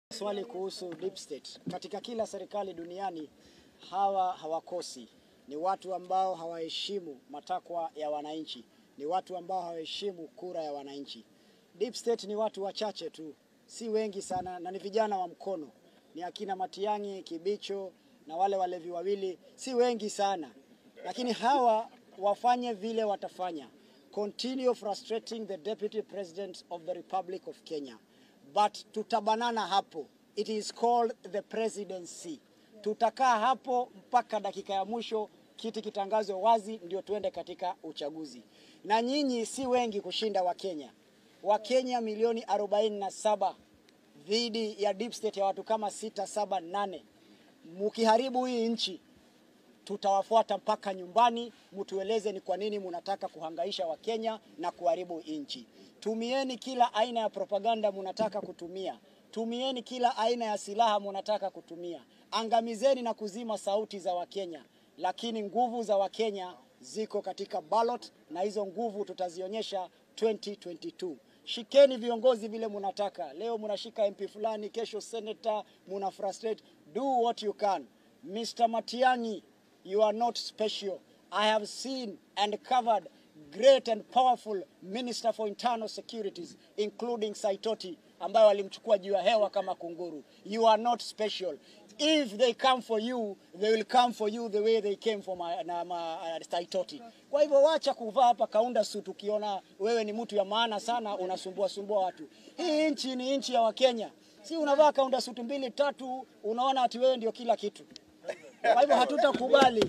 Swali kuhusu deep state. Katika kila serikali duniani hawa hawakosi, ni watu ambao hawaheshimu matakwa ya wananchi, ni watu ambao hawaheshimu kura ya wananchi. Deep state ni watu wachache tu, si wengi sana, na ni vijana wa mkono, ni akina Matiang'i, Kibicho na wale walevi wawili, si wengi sana, lakini hawa wafanye vile watafanya. Continue frustrating the deputy president of the Republic of Kenya but tutabanana hapo. It is called the presidency. Tutakaa hapo mpaka dakika ya mwisho, kiti kitangazwe wazi, ndio tuende katika uchaguzi. Na nyinyi si wengi kushinda Wakenya. Wakenya milioni 47 dhidi ya deep state ya watu kama sita, saba, nane. Mukiharibu hii nchi tutawafuata mpaka nyumbani, mtueleze ni kwa nini munataka kuhangaisha Wakenya na kuharibu nchi. Tumieni kila aina ya propaganda munataka kutumia, tumieni kila aina ya silaha munataka kutumia, angamizeni na kuzima sauti za Wakenya, lakini nguvu za Wakenya ziko katika ballot, na hizo nguvu tutazionyesha 2022. Shikeni viongozi vile munataka. Leo munashika MP fulani, kesho senator, muna frustrate. Do what you can. Mr. Matiang'i, you are not special. I have seen and covered great and powerful Minister for Internal Securities including Saitoti ambayo walimchukua juu ya hewa kama kunguru. You are not special. If they come for you, they will come for you the way they came for my, na, ma, uh, Saitoti. Kwa hivyo wacha kuvaa hapa kaunda suit ukiona wewe ni mtu ya maana sana unasumbua sumbua watu. Hii nchi ni nchi ya Wakenya. Si unavaa kaunda suit mbili tatu unaona ati wewe ndio kila kitu. Kwa hivyo hatutakubali.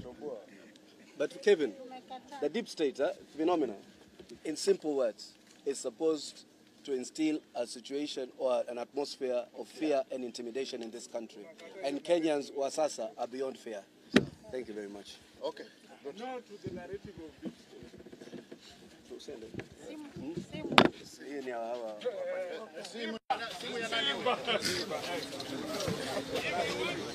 But Kevin, the deep state uh, phenomena, in simple words, is supposed to instill a situation or an atmosphere of fear and intimidation in this country. And Kenyans wa sasa are beyond fear. Thank you very much. Okay. No to the narrative of deep state. Tusende. Simu, simu. Hii ni hawa. Simu, simu ya nani?